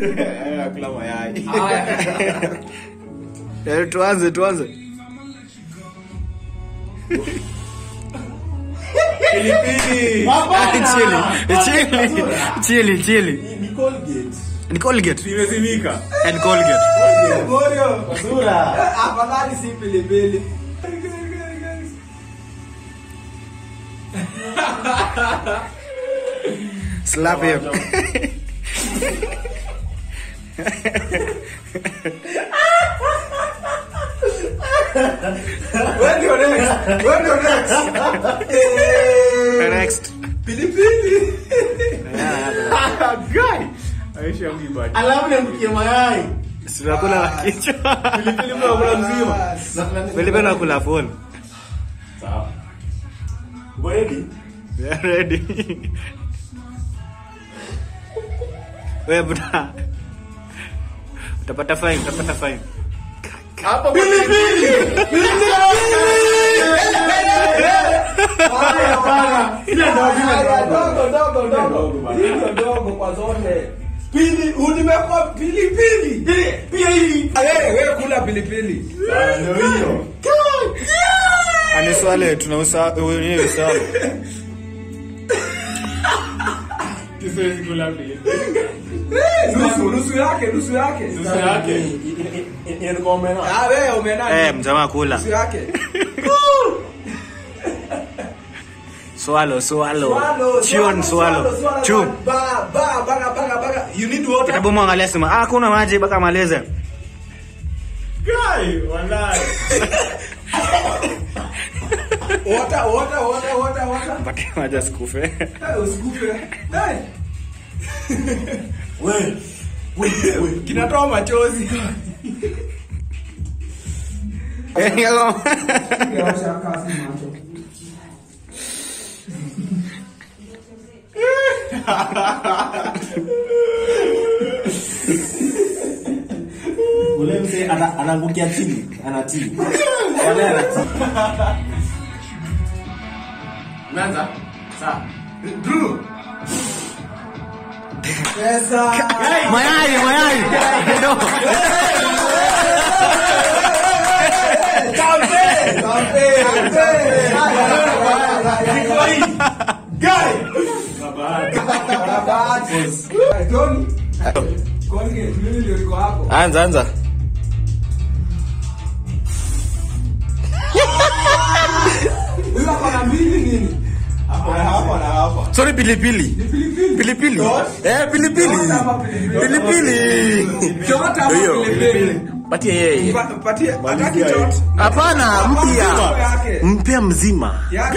Eh, kula mayai. Haya. Eh, tuanze tuanze Pilipili. chili chili chili chili Ni Colgate. ni colgate Imezimika. and colgate Morio. Sura. Afadhali si pilipili. slap him Wewe ndio next. Wewe ndio next. next Pilipili. Guy. Aisha mwibaji. Alafu niamkie mayai. sinakula na kichwa Pilipili mnakula mzima. Felipe nakula phone Sawa. Uko ready? We are ready we buda utapata fine utapata fine Hapa pilipili. Haya bana. Ile ndio Haya, dogo dogo Dogo dogo. bana. Hii ndio dogo kwa zote. Pili, unimekuwa pilipili. Pia hii. Wewe wewe kula pilipili. Ah, ndio hiyo. aniswale tunausa wenyewe sawa Siwezi kula pilipili. Nusu nusu yake, nusu yake. Nusu yake. Inakuwa umena. Ah, wewe umenani? eh mjamaa kula Nusu yake. swallow swallow Swallow, chun swallow chu Ba ba baga baga baga. You need water. kitabu mwangalia sema ah kuna maji mpaka malize Guy, wallahi. Water, water, water, water, water. mpaka maji asikufe Eh, Usikufe. Eh. We. We. Kinatoa machozi. Ule mse ana- anaangukia chini, anatii. Wale anatii. Umeanza? Sawa. Drew. Pesa. mayai mayai no Kampe. Kampe. Guy. Bahati. Tony. Colgate, mimi ndio niko hapo. anza anza Huyu hapa na mbili nini? Hapa na hapa na hapa. sorry pilipili Ni pilipili. pilipili eh pilipili Yote hapa pilipili. pilipili Yote hapa Hiyo. pilipili. patie yeye Pa- Patie, hataki Malizia chote. yetu. hapana mpya Yake. mpya mzima Yake.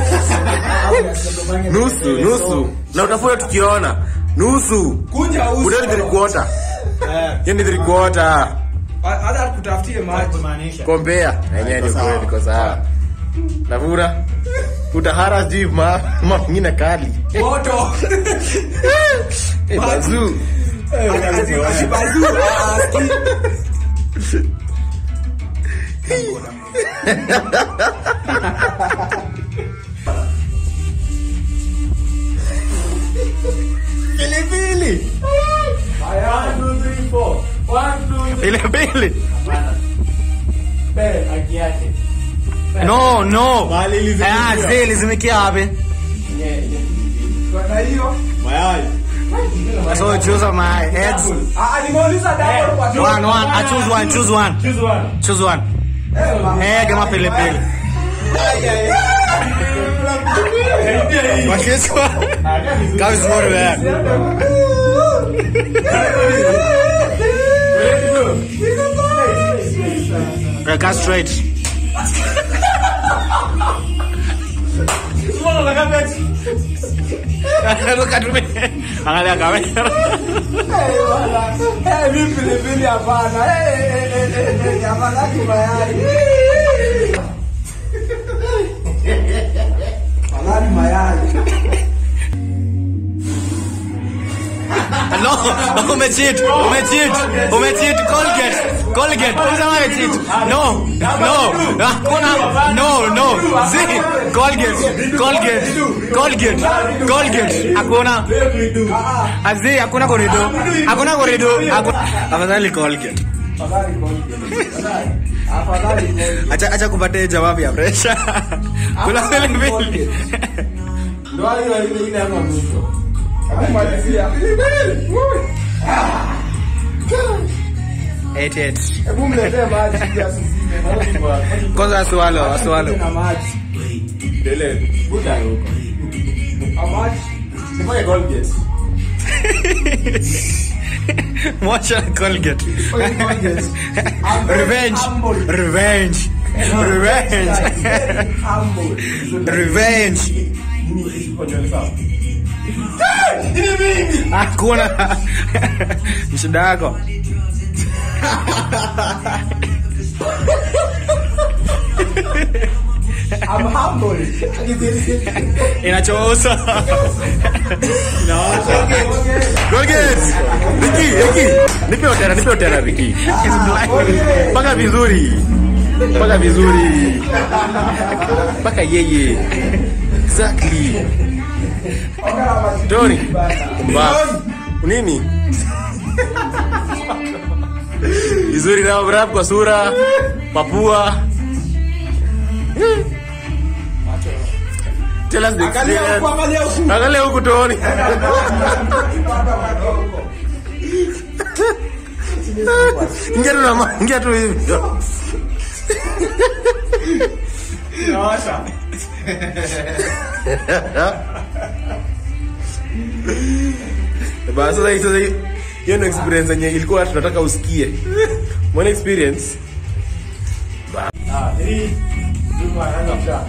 nusu nusu na utafuta tukiona nusu Kunja uso. unayo three quarter Eh, hiyo ni three quarter Hata kutafutie maji. kumaanisha. kompea yenyewe ni kweli iko sawa navura utahara sijui ma ma mengine kali Moto. Eh, bazuu Ashibazu. pilipili One, two, three, four. One, two, three. pilipili Eh, haki yake. no no Mahali ilizimikia. Ah, zile zimikia wapi Nye- nye- Kwa hiyo. Mayai. so choose my eggs Ah, nimeuliza double kwa tu. one one I choose one choose one Choose one. choose one Eh, ma- egg ama pilipili wakiswa kama vizuri wewe Weka straight Look at me. Angalia kamera. Eh, wala. Eh, mimi pilipili hapana. Eh, eh, eh, eh, eh, eh, afadhali mayai. Afadhali mayai. No, umecheat, umecheat, umecheat. Colgate, Colgate. Usema cheat. No. No. Hakuna. No, no. Zi. Colgate. Colgate. Colgate. Colgate. Hakuna. Azi, hakuna korido. Hakuna korido. Hakuna. Afadhali Colgate. Acha acha kupatia jawabu ya pressure. Kula vile vile. Ndio hiyo ile ile hapa mwisho. Akumalizia. Eight eight. Hebu mletee maji ili asizime. Kwanza swallow, swallow. Na maji. Dele. Buda huko. Amaji. Sifanye Colgate. Mwacha Colgate. Fanye Colgate. I'm very Revenge. humble. Revenge. Revenge. Very humble. Revenge. Hakuna. Ni shida yako. I'm humble. Inachoosa. Colgate. Ricky, Ricky. Nipe otera, nipe otera Ricky. Paka vizuri. Paka vizuri. Paka yeye. Exactly. Tony. Mbavu. Nini? Vizuri na rap kwa sura, papua. Tell us the Angalia huku, experience. angalia huku. Angalia huku Tony. Ingia tu na ma- ingia tu hivi. Nawasha. Basi sasa sasa hiyo ndio experience yenye ilikuwa tunataka usikie. Mwana experience Ah, hii. Ndio anaanza msha.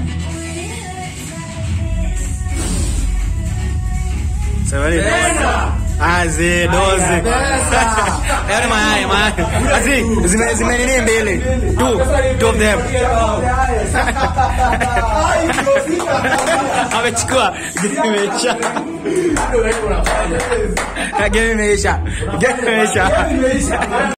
Sabari. Aze doze. Yaani mayai mayai. Azi zime zime nini mbele. Two two of them. Amechukua. Game imeisha. Game imeisha. Game imeisha.